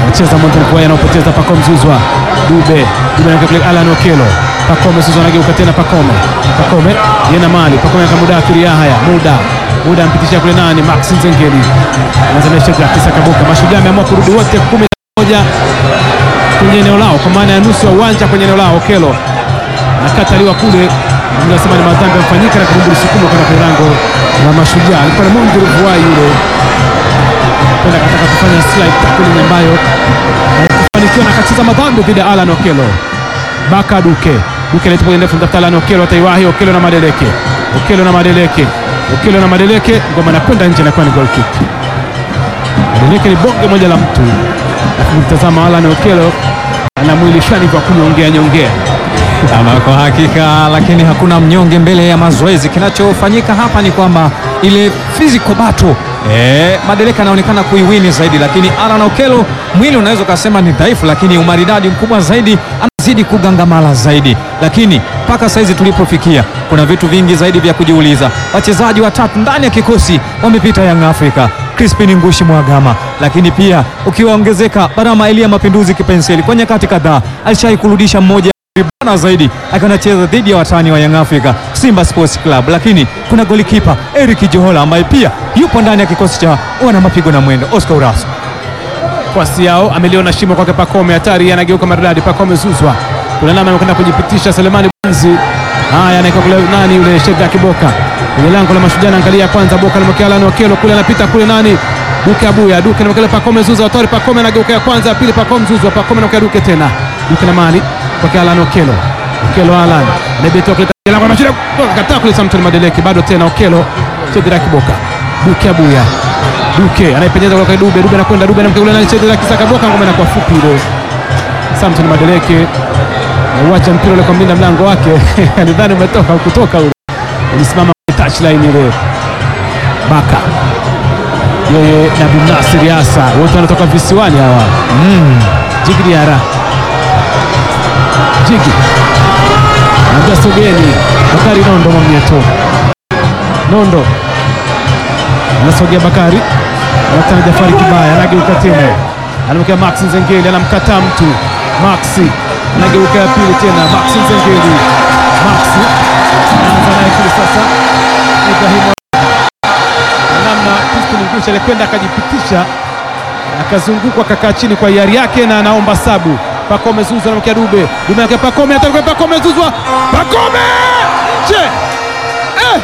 Anacheza Montel Kuaya anaopoteza Pacome Zuzwa. Dube. Dube anakaa kule Alan Okelo. Pacome Zuzwa anageuka tena Pacome. Pacome yena mali. Pacome anakaa muda athiri Yahya. Muda. Muda ampitishia kule nani? Max Nzengeli. Anazanisha Jacques Kaboka. Mashujaa ameamua kurudi wote kumi na moja kwenye eneo lao kwa maana ya nusu ya uwanja kwenye eneo lao. Okelo nakataliwa kule, nasema ni madhambi yamefanyika na kurudi sukumo kwenda kwenye lango la Mashujaa. Alikuwa ni Mungu Vuai yule kwenda kataka kufanya slide tackling ambayo haikufanikiwa na akacheza madhambi dhidi ya Alan Okelo. Baka Duke Duke alitupa ndefu mtafuta Alan Okelo, ataiwahi Okelo na Madeleke, Okelo na Madeleke, Okelo na Madeleke, ngoma inakwenda nje, inakuwa ni goal kick. Madeleke ni bonge moja la mtu, lakini mtazama Alan Okelo ana mwili shani kwa kunyongea nyongea. Ama kwa hakika, lakini hakuna mnyonge mbele ya mazoezi. Kinachofanyika hapa ni kwamba ile physical battle eh, Madeleka anaonekana kuiwini zaidi, lakini Alan Okelo mwili unaweza ukasema ni dhaifu, lakini umaridadi mkubwa zaidi, anazidi kugangamala zaidi. Lakini mpaka saizi tulipofikia, kuna vitu vingi zaidi vya kujiuliza. Wachezaji watatu ndani ya kikosi wamepita Young Africa Crispin Ngushi Mwagama, lakini pia ukiwaongezeka Barama Elia Mapinduzi Kipenseli, kwa nyakati kadhaa alishai kurudisha mmoja bana zaidi akiwa anacheza dhidi ya watani wa Young Africa Simba Sports Club, lakini kuna golikipa Eric Johola ambaye pia yupo ndani ya kikosi cha wana mapigo na mwendo Oscar Uraso. Kwasi yao ameliona shimo kwake Pacome, hatari, anageuka maridadi. Pacome Zuzwa kuna namna amekwenda kujipitisha. Selemani Banzi haya anaika kule nani yule Sheda Kiboka kwenye lango la Mashujaa, angalia kwanza Boka anamwekea Alan Okelo kule, anapita kule nani Duke Abuya Duke anamwekea Pacome Zuzwa, watori Pacome anageuka ya kwanza, ya pili Pacome Zuzwa, Pacome anamwekea Duke tena Duke na mali kwake Alan Okelo, Okelo Alan anabetoa kule lango la Mashujaa, kataa kule Samson Madeleke, bado tena Okelo Sheda Kiboka Duke Abuya Duke anaipenyeza kwa Dube, Dube anakwenda Dube anamkea kule nani Sheda Kisaka Boka, ngoma inakuwa fupi ile Samson Madeleke uacha mpira ule kwa mlinda mlango wake alidhani umetoka ukutoka ule, ulisimama kwenye touchline ile. Baka yeye na Bin Nasir Yasa wote wanatoka visiwani hawa. Mm. Jigi Diara Jigi naja sogeni, Bakari Nondo Mwamnyeto Nondo anasogea Bakari anatana Jafari Kibaya anageuka tena anamwekea Max Nzengeli anamkataa mtu Maxi anageuka ya pili tena Maxi Nzengeli Maxi anaanza naye kule sasa Ibrahim namna Crispin Ngushi alikwenda akajipitisha akazungukwa akakaa chini kwa hiari yake na anaomba sabu. Pacome Zuzwa anamwekea Dube, Dube anamwekea Pacome, atakuwa Pacome Zuzwa, Pacome nje eh!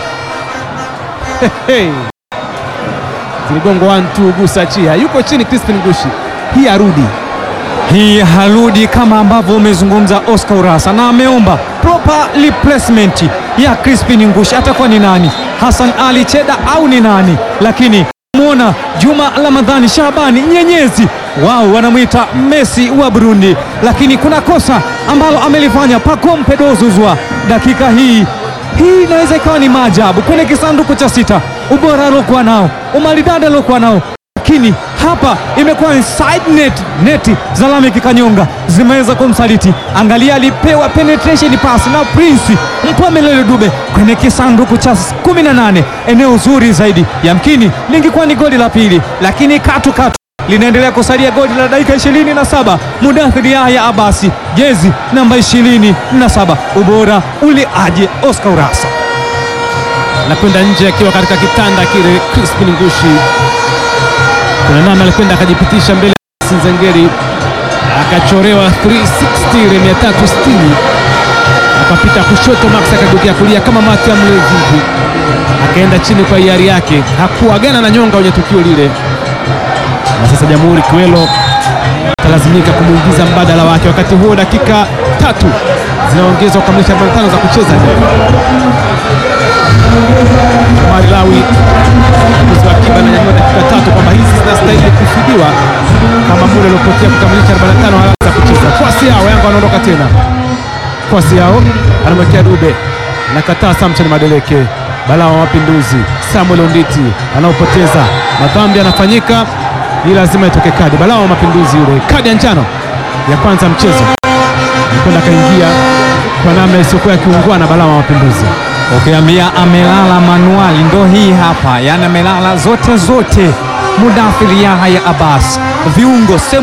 hey, hey. Ziligongo 1 2 gusa chia, yuko chini Crispin Ngushi, hii arudi Hii harudi kama ambavyo umezungumza Oscar Urasa, na ameomba proper replacement ya Crispin Ngushi. Atakuwa ni nani? Hassan Ali Cheda au ni nani? Lakini mwona Juma Ramadhani Shabani Nyenyezi, wao wanamwita Messi wa Burundi, lakini kuna kosa ambalo amelifanya Pacome Pedro Zuzwa dakika hii hii inaweza ikawa ni maajabu kwenye kisanduku cha sita, ubora aliokuwa nao, umaridadi aliokuwa nao lakini hapa imekuwa ni side net, neti za Lameck Kanyonga zimeweza kumsaliti. Angalia, alipewa penetration pass na Prince Mpomelele Dube kwenye kisanduku cha 18, eneo zuri zaidi, yamkini lingekuwa ni goli la pili, lakini katu katu linaendelea kusalia goli la dakika 27. Mudathiri Yahya Abasi, jezi namba 27, ubora uli aje Oscar Urasa anakwenda nje akiwa katika kitanda kile. Crispin Ngushi kuna namna alikwenda akajipitisha mbele ya Sinzengeri akachorewa 360 ile 360 akapita kushoto, Max akageukia kulia kama mati ya mlevi hivi, akaenda chini kwa hiari yake, hakuagana na nyonga kwenye tukio lile. Na sasa Jamhuri Kiwelo atalazimika kumwingiza mbadala wake. Wakati huo dakika tatu zinaongezwa kukamilisha 45 za kucheza leo. Omari Lawi mzi wa akiba ananyanyua dakika tatu kwamba hizi zinastahili kufidiwa kama muda uliopotea kukamilisha 45 haraka za kucheza. Kwasi yao Yanga wanaondoka tena, kwasi yao anamwekea Dube nakataa Samson Madeleke, balaa wa mapinduzi Samuel Onditi anaopoteza madhambi yanafanyika, hii lazima itoke kadi. Balaa wa mapinduzi yule, kadi ya njano ya kwanza mchezo, alikwenda akaingia kwa namna isiyokuwa ya kiungwana. Balaa wa mapinduzi Ukiambia amelala manuali, ndo hii hapa, yani amelala zote zote. Mudathiri Yahya Abbas, viungo sehemu